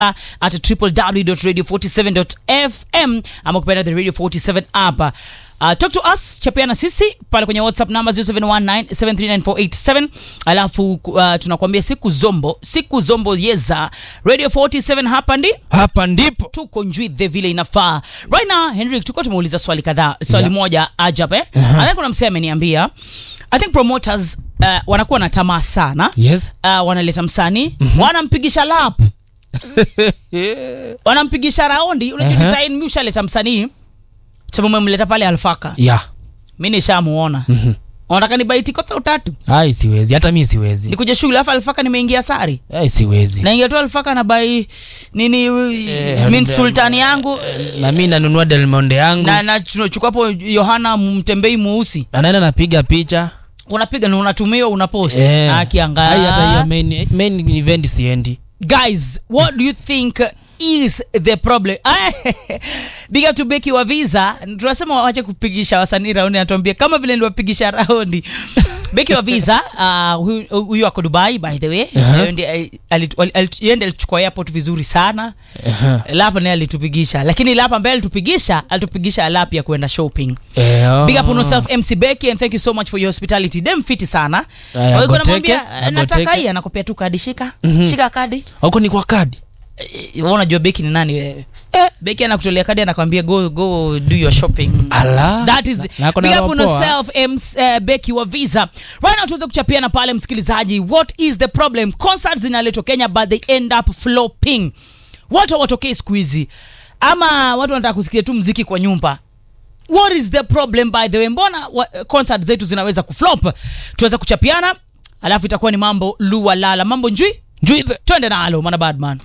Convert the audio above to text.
at www.radio47.fm ama kupenda the radio 47 app uh, talk to us chapiana sisi pale kwenye whatsapp number 0719739487 alafu uh, tunakuambia siku zombo siku zombo yeza radio 47 hapa ndi hapa ndipo tuko njwidhe vile inafaa right now henrik tuko tumeuliza swali kadhaa swali Yeah. moja ajab eh? uh-huh. and kuna msee ameniambia i think promoters uh, wanakuwa na tamaa sana yes uh, wanaleta msanii wanampigisha lap wanampigisha raundi unajua Aha. design mi ushaleta msanii sababu umemleta pale alfaka yeah. mi nishamuona unataka nibaiti kotha utatu ai siwezi hata mi siwezi nikuja shughuli alafu alfaka nimeingia sari ai siwezi naingia tu alfaka na bai nini Eh, min and, sultani yangu na mi nanunua delmonde yangu na na tunachukua hapo yohana mtembei mweusi na naenda napiga picha unapiga na unatumiwa unapost Eh. yeah. Ai, hata hiyo akiangaa main, main event siendi guys what do you think is the problem big up to beki wa visa tunasema wache kupigisha wasanii raundi natuambia kama vile niliwapigisha raundi beki wa visa uh, huyu- huyu ako dubai by the way Aha. Yeye ndiye, eh, alit- wali- alit- yeye ndiye alichukua airport vizuri sana Aha. lapa naye alitupigisha lakini lapa ambaye alitupigisha alitupigisha lap ya kwenda shopping Eh, oh. big up on yourself mc becky and thank you so much for your hospitality dem fiti sana Aya, Walikuwa agoteke, wanamwambia, "Eh, nataka agoteke." hii anakopea tu kadi shika shika kadi huko ni kwa kadi Eh, wewe unajua beki ni nani wewe beki anakutolea kadi anakwambia go go do your shopping Ala. that is Na- na ako na big up on roho poa. yourself MC, uh, beki wa visa right now tuweze kuchapiana pale msikilizaji what is the problem concerts zinaletwa kenya but they end up flopping watu hawatokei siku hizi ama watu wanataka kusikia tu mziki kwa nyumba what is the problem by the way mbona wa, concert zetu zinaweza kuflop tuweze kuchapiana alafu itakuwa ni mambo lualala mambo njui Njui the- twende nalo mana badman